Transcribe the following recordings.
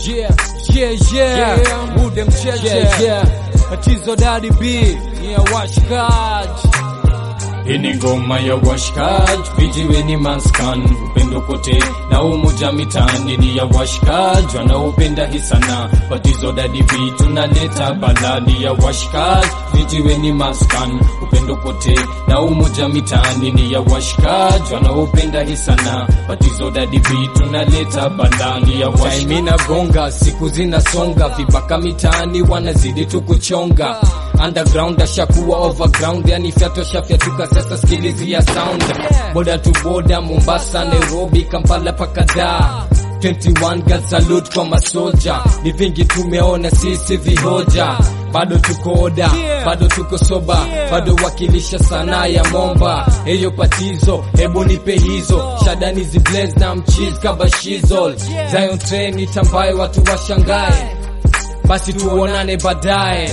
Yeah, yeah, yeah, Yeah. Ude mcheche Yeah, yeah. Tatizo Daddy B ni ya washikaji Hii ni ngoma ya washikaji, vijiweni maskan, upendo kote na umoja mitaani ni ya washikaji wanaopenda hii sana. Batizo Daddy B tunaleta baladi ya washikaji, vijiweni maskan, upendo kote na umoja mitaani ni ya washikaji wanaopenda hii sana. Batizo Daddy B tunaleta baladi ya washikaji. Time inagonga, siku zinasonga, vibaka mitaani wanazidi tu kuchonga underground ashakuwa overground, yani fyato shafyatuka sasa, skilizi ya sound boda tu boda, Mombasa, Nairobi, Kampala paka Dar 21 girls salute kwa masoja, ni vingi tumeona sisi vihoja, bado tuko oda, bado tuko soba, bado wakilisha sanaa ya momba. Eyo patizo, hebu nipe hizo shadani ziblaze na mchiz kabashizol Zion train itambaye watu washangae, basi tuonane baadaye.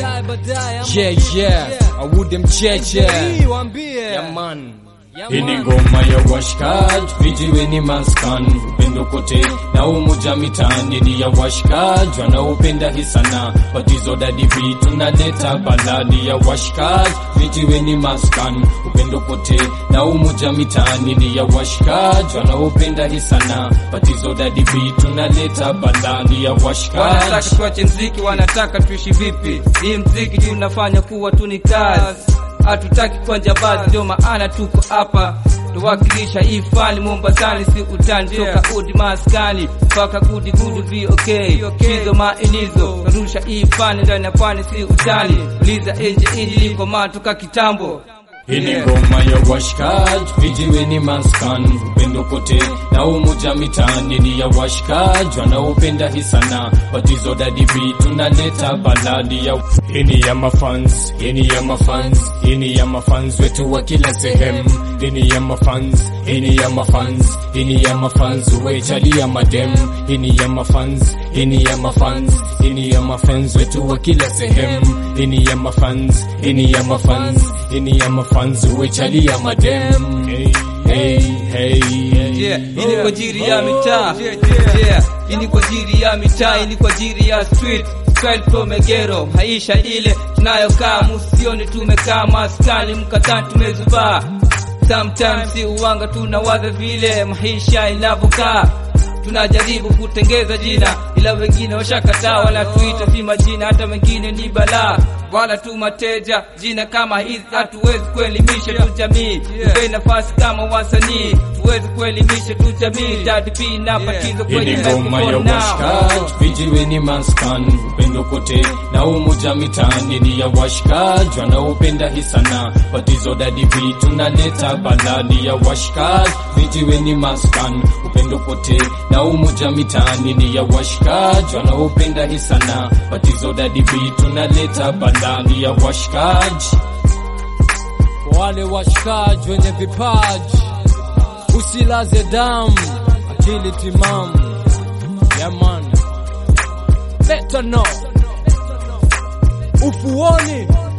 Yeah, yeah, awude mcheche Wambie Yeah, man. Hii ni ngoma ya washikaji, vijiweni maskan, upendo kote na umoja mitaani ni ya washikaji wanaopenda hii sana. Batizo Daddy B tunaleta baladi ya washikaji, vijiweni maskan, upendo kote na umoja mitaani ni ya washikaji wanaopenda hii sana. Batizo Daddy B tunaleta baladi ya washikaji. wanataka tuache mziki, wanataka tuishi vipi? Hii mziki tunafanya kuwa tu ni kazi, hatutaki kwa jambazi, ndio maana tuko hapa tuwakilisha hii fani Mombasani, si utani toka udi maskani mpaka gudi gudi VOK hizo mainizo narusha hii fani ndani ya pwani, si utani uliza nje inji liko matoka kitambo Hii ni ngoma ya washikaji, vijiweni maskan, upendo kote na umoja mitaani ni ya washikaji wanaopenda hii sana. Batizo Daddy B tunaleta baladi ya hii ni ya mafans, hii ni ya mafans, hii ni ya mafans wetu wa kila sehemu. Hii ni ya mafans, hii ni ya mafans, hii ni ya mafans wechali ya madem. Hii ni ya mafans, hii ni ya mafans, hii ni ya mafans wetu wa kila sehemu. Hii ni ya mafans, hii ni ya mafans, hii ni ya mafans wechali ya madem. Hey, hey, hey. Yeah, hii ni kwa ajili ya mitaa. Yeah, hii ni kwa ajili ya mitaa, hii ni kwa ajili ya street. Straight from Megero, maisha ile tunayokaa, musioni tumekaa maskani, mkatani tumezubaa. Sometimes si uwanga tunawaza vile maisha inavyokaa tunajaribu kutengeza jina ila wengine washakataa, wanatuita si majina, hata wengine ni balaa, wala tu mateja. Jina kama hizi hatuwezi kuelimisha tu jamii, tupe nafasi kama wasanii, tuwezi kuelimisha tu jamii. Daddy B na Batizo Hii kwenye ni ngoma ya microphone now. washikaji, vijiweni maskan, upendo kote na umoja mitaani ni ya washikaji wanaopenda hii sana. Batizo Daddy B tunaleta baladi ya washikaji, vijiweni maskan, upendo kote na umoja mitaani ni ya washikaji wanaopenda hii sana. Batizo Daddy B tunaleta baladi ya washikaji. Kwa wale washikaji wenye vipaji usilaze damu, akili timamu. Yeah man, better know ufuoni